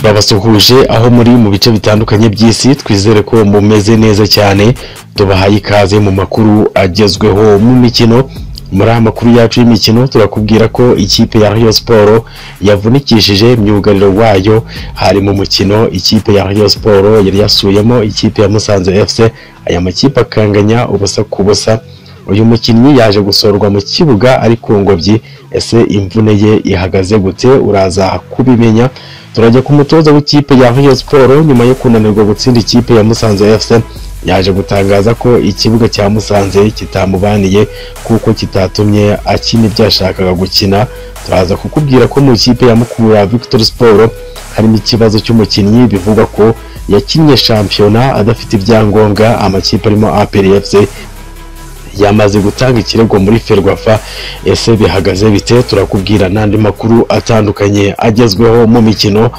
twabasuhuje aho muri mu bice bitandukanye by'isi twizere ko mumeze neza cyane tubahaye ikaze mu makuru agezweho mu mikino muri aya makuru yacu y'imikino turakubwira ko ikipe ya Rayon Sport yavunikishije myugariro wayo hari mu mukino ikipe ya Rayon Sport yari yasuyemo ikipe ya Musanze FC aya makipe akanganya ubusa ku busa uyu mukinnyi yaje gusorwa mu kibuga ari ku ngobyi ese imvune ye ihagaze gute uraza kubimenya turajya ku mutoza w'ikipe ya Rayon Sport nyuma yo kunanirwa gutsinda ikipe ya Musanze FC yaje gutangaza ko ikibuga cya Musanze kitamubaniye kuko kitatumye akina ibyo yashakaga gukina turaza kukubwira ko mu ikipe ya Mukura Victory Sport harimo ikibazo cy'umukinnyi bivugwa ko yakinnye shampiyona adafite ibyangombwa amakipe arimo APR FC yamaze gutanga ikirego muri ferwafa ese bihagaze bite turakubwira n'andi makuru atandukanye agezweho mu mikino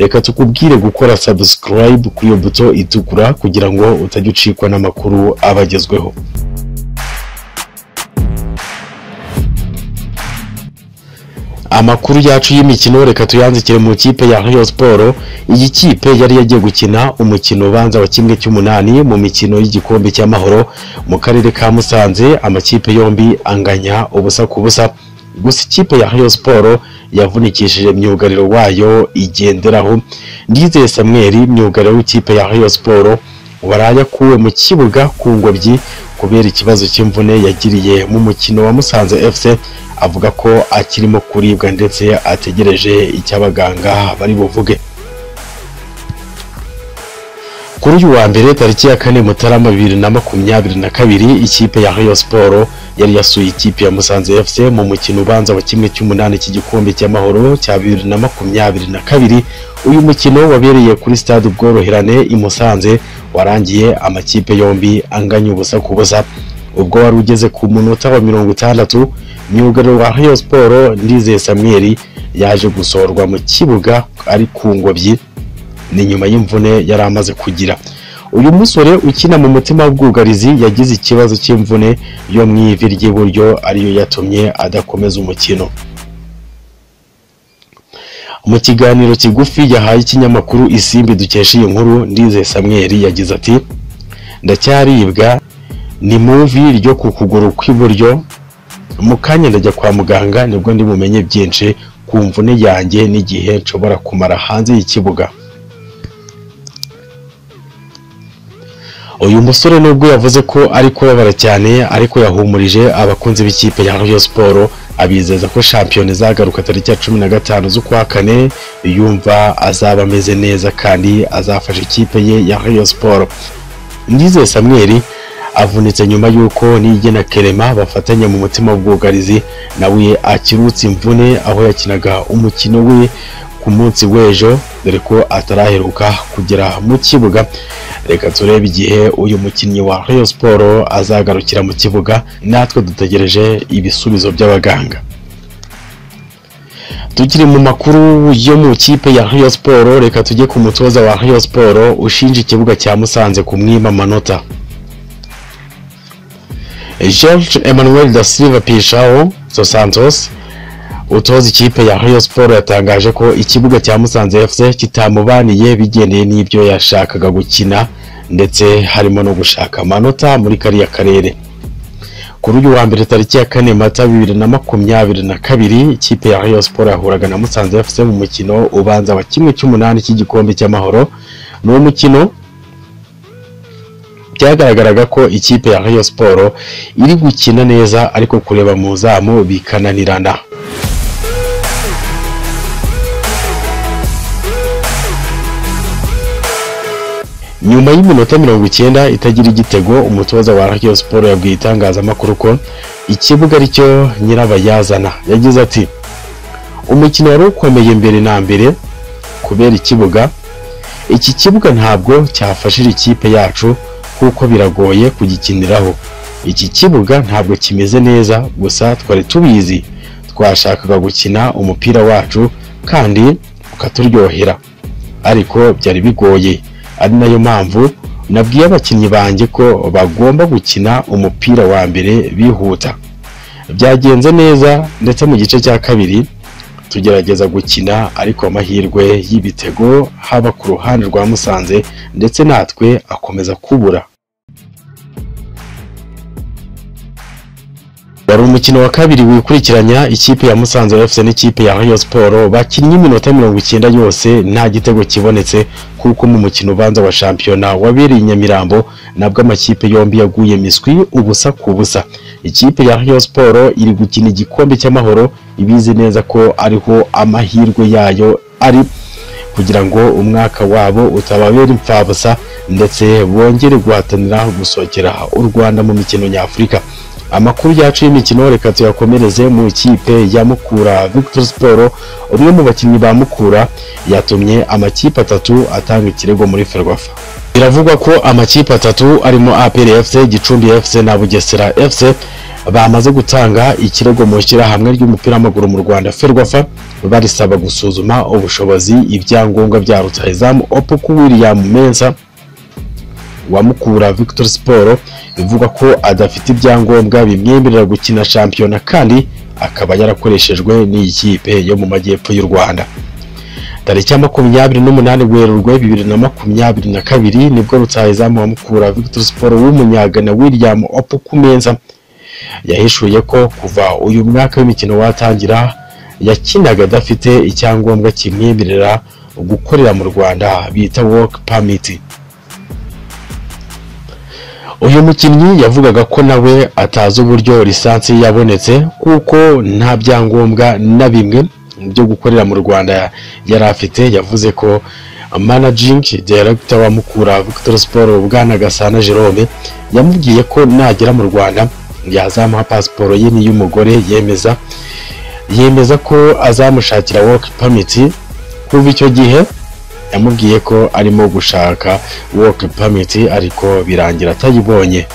reka tukubwire gukora subscribe kuri iyo buto itukura kugira ngo utajya ucikwa n'amakuru aba agezweho amakuru yacu y'imikino reka tuyanzikire mu kipe ya Rayon Sport iyi kipe yari yagiye gukina umukino ubanza wa kimwe cy'umunani mu mikino y'igikombe cy'amahoro mu karere ka Musanze amakipe yombi anganya ubusa ku busa gusa ikipe ya Rayon Sport yavunikishije myugariro wayo igenderaho Ndizeye Samuel myugariro w'ikipe ya Rayon Sport waraye akuwe mu kibuga ku ngobyi kubera ikibazo cy'imvune yagiriye mu mukino wa Musanze FC avuga ko akirimo kuribwa ndetse ategereje icyo abaganga bari buvuge kuri uyu wa mbere tariki ya kane mutarama bibiri na makumyabiri na kabiri ikipe ya Rayon Sport yari yasuye ikipe ya Musanze FC mu mukino ubanza wa kimwe cy'umunani cy'igikombe cy'amahoro cya bibiri na makumyabiri na kabiri uyu mukino wabereye kuri stade Ubworoherane i Musanze warangiye amakipe yombi anganya ubusa ku busa ubwo wari ugeze ku munota wa mirongo itandatu myugariro wa Rayon Sport Ndizeye Samuel yaje gusorwa mu kibuga ari ku ngobyi ni nyuma y'imvune yari amaze kugira uyu musore ukina mu mutima w'ubwugarizi yagize ikibazo cy'imvune yo mu ivi ry'iburyo ariyo yatumye adakomeza umukino mu kiganiro kigufi yahaye ikinyamakuru isimbi dukesha iyi nkuru Ndizeye Samuel yagize ati ndacyaribwa ni mu ivi ryo ku kuguru kw'iburyo mu kanya ndajya kwa muganga nibwo ndi bumenye byinshi ku mvune yanjye n'igihe nshobora kumara hanze y'ikibuga uyu musore nubwo yavuze ko ari kubabara cyane ariko yahumurije abakunzi b'ikipe ya Rayon Sport abizeza ko shampiyona izagaruka tariki ya cumi na gatanu z'ukwa kane yumva azaba ameze neza kandi azafasha ikipe ye ya Rayon Sport Ndizeye Samuel avunitse nyuma y'uko nige na Kerema bafatanya mu mutima w'ubwugarizi nawe akirutse imvune aho yakinaga umukino we ku munsi w'ejo dore ko ataraheruka kugera mu kibuga reka turebe igihe uyu mukinnyi wa Rayon Sport azagarukira mu kibuga natwe dutegereje ibisubizo by'abaganga tukiri mu makuru yo mu kipe ya Rayon Sport reka tujye ku mutoza wa Rayon Sport ushinja ikibuga cya Musanze kumwima amanota George Emmanuel da Silva Pishao dos Santos utoza ikipe ya Rayon Sport yatangaje ko ikibuga cya Musanze FC kitamubaniye bigendeye n'ibyo yashakaga gukina ndetse harimo no gushaka amanota muri kariya karere kuri uyu wa mbere tariki ya kane mata bibiri na makumyabiri na kabiri ikipe ya Rayon Sport yahuraga na Musanze FC mu mukino ubanza wa kimwe cy'umunani cy'igikombe cy'amahoro ni umukino byagaragaraga ko ikipe ya Rayon Sport iri gukina neza ariko kureba mu zamu bikananirana nyuma y'iminota mirongo icyenda itagira igitego umutoza wa Rayon Sport yabwiye itangazamakuru ko ikibuga aricyo nyirabayazana yagize ati umukino wari ukomeye mbere na mbere kubera ikibuga iki kibuga ntabwo cyafashije ikipe yacu kuko biragoye kugikiniraho iki kibuga ntabwo kimeze neza gusa twari tubizi twashakaga gukina umupira wacu kandi ukaturyohera ariko byari bigoye ari nayo mpamvu nabwiye abakinnyi banjye ko bagomba gukina umupira wa mbere bihuta byagenze neza ndetse mu gice cya kabiri tugerageza gukina ariko amahirwe y'ibitego haba ku ruhande rwa Musanze ndetse natwe akomeza kubura wari umukino wa kabiri wikurikiranya ikipe ya Musanze FC n'ikipe ya Rayon Sport bakinnye iminota mirongo icyenda yose nta gitego kibonetse kuko mu mukino ubanza wa shampiyona wabereye i Nyamirambo nabwo amakipe yombi yaguye miswi ubusa ku busa ikipe ya Rayon Sport iri gukina igikombe cy'amahoro ibizi neza ko ariho amahirwe yayo ari kugira ngo umwaka wabo utababera imfabusa ndetse bongere guhatanira gusohokera u Rwanda mu mikino nyafurika amakuru yacu y'imikino reka tuyakomereze mu ikipe ya mukura victor sport umwe mu bakinnyi ba mukura yatumye amakipe atatu atanga ikirego muri ferwafa biravugwa ko amakipe atatu arimo apr fc gicumbi fc na bugesera fc bamaze gutanga ikirego mu ishyirahamwe ry'umupira w'amaguru mu rwanda ferwafa barisaba gusuzuma ubushobozi ibyangombwa bya rutahizamu opuku william mensa wamukura Victor Sport ivuga ko adafite ibyangombwa bimwemerera gukina shampiyona kandi akaba yarakoreshejwe n'ikipe yo mu majyepfo y'u Rwanda tariki ya makumyabiri n'umunani Werurwe bibiri na makumyabiri na kabiri nibwo rutahizamu wa mukura Victor Sport w'umunyagana William Opukumenza yahishuye ko kuva uyu mwaka w'imikino watangira yakinaga adafite icyangombwa kimwemerera gukorera mu Rwanda bita work permit uyu mukinnyi yavugaga ko nawe atazi uburyo lisansi yabonetse kuko nta byangombwa na bimwe byo gukorera mu rwanda yari afite yavuze ko managing director wa mukura victor sport bwana gasana jerome yamubwiye ko nagera mu rwanda yazamuha pasiporo ye n'iy'umugore yemeza yemeza ko azamushakira work permit kuva icyo gihe yamubwiye ko arimo gushaka work permit ariko birangira atayibonye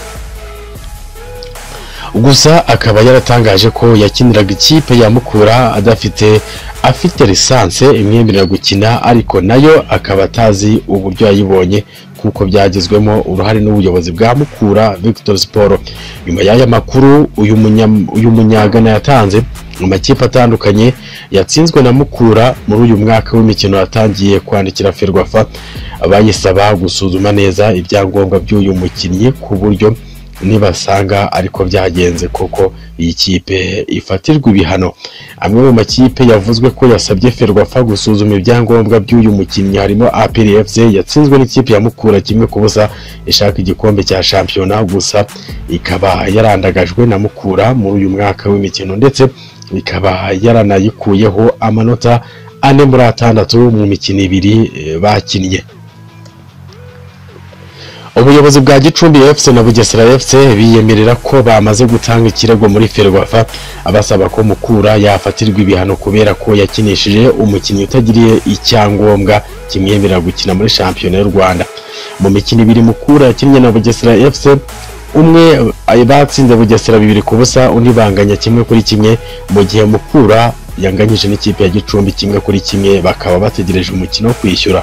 gusa akaba yaratangaje ko yakiniraga ikipe ya Mukura adafite afite lisanse imwemerera gukina ariko nayo akaba atazi uburyo yayibonye kuko byagizwemo uruhare n'ubuyobozi bwa Mukura Victor Sport nyuma y'aya makuru uyu munya uyu munyagana yatanze mu makipe atandukanye yatsinzwe na Mukura muri uyu mwaka w'imikino yatangiye kwandikira Ferwafa abayisaba gusuzuma neza ibyangombwa by'uyu mukinnyi ku buryo nibasanga ariko byagenze koko iyi kipe ifatirwa ibihano amwe mu makipe yavuzwe ko yasabye Ferwafa gusuzuma ibyangombwa by'uyu mukinnyi harimo APR FC yatsinzwe n'ikipe ya Mukura kimwe ku busa ishaka igikombe cya shampiyona gusa ikaba yarandagajwe na Mukura muri uyu mwaka w'imikino ndetse ikaba yaranayikuyeho amanota ane muri atandatu mu mikino ibiri bakinnye ubuyobozi bwa gicumbi fc na bugesera fc biyemerera ko bamaze gutanga ikirego muri ferwafa abasaba ko mukura yafatirwa ibihano kubera ko yakinishije umukinnyi utagiriye icyangombwa kimwemerera gukina muri shampiyona y'u rwanda mu mikino ibiri mukura yakinnye na bugesera fc umwe batsinze bugesera bibiri ku busa undi banganya kimwe kuri kimwe mu gihe mukura yanganyije n'ikipe ya gicumbi kimwe kuri kimwe bakaba bategereje umukino wo kwishyura